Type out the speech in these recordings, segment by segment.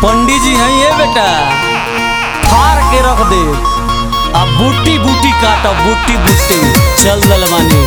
पंडित जी हैं ये बेटा फाड़ के रख दे अब बूटी बूटी काट बूटी बूटी चल दलवानी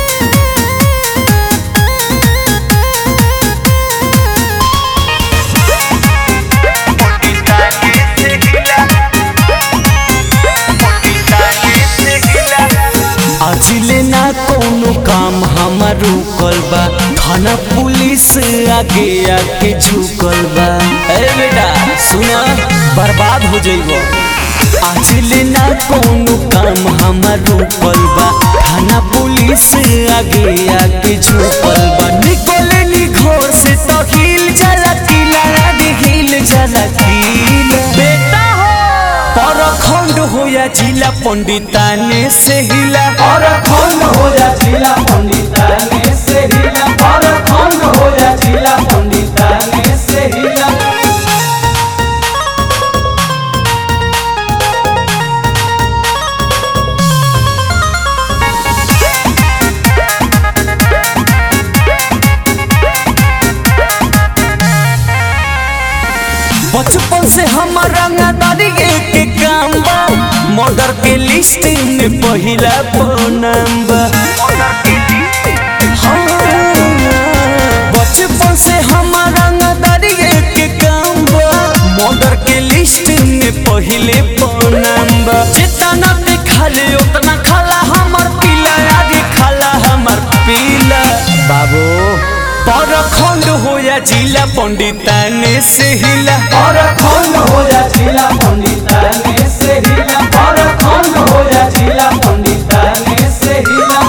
अजिले ना कोनो काम हमार रुकल बा थाना पुलिस आगे आके झुकल बा ए बेटा सुना बर्बाद हो जइबो अजिले ना कोनो काम हमार रुकल बा थाना पुलिस आगे आके झुकल बा निकले नी घर से तो हिल जाला किला रे हिल जाला किला बेटा हो परखंड हो या जिला पंडिताने से हिला परखंड हो जा जिला पंडिताने से हिला परखंड हो जा जिला पंडिताने से हिला बचपन से हमारा रंगदारी के काम बा मर्डर के लिस्ट में पहिला नाम बा हाँ, बचपन से हमारा रंगदारी के काम बा मर्डर के लिस्ट में पहिले नाम बा जितना देखा ले उतना खाला हमार पीला आगे खाला हमार पीला बाबू परखंड हो या जिला पंडिताने से हिला परखंड हो जा जिला पंडिताने से हिला परखंड हो जा जिला पंडिताने से हिला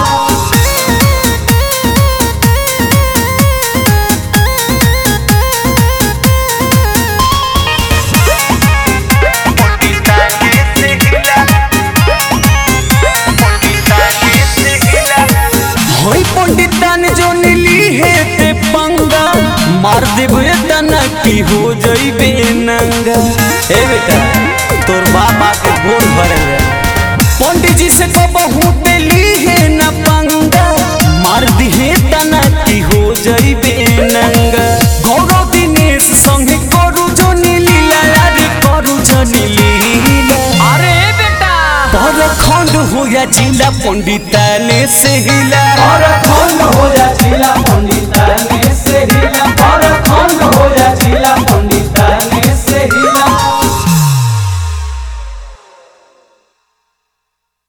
होई पंडितान जो नीली है ते पंगा मार देबे तना की हो जइबे नंगा ए बेटा तोर बाप आके गोर भरल है पंडित जी से कहबहू देली है ना पंगा मार दिहे तना की हो जइबे नंगा गौरव दिनेश संगे करू जो नीली रे करू जो नीली अरे बेटा परखंड हो या जिला पंडिताने से हिला परखंड हो जा जिला पंडिताने से हिला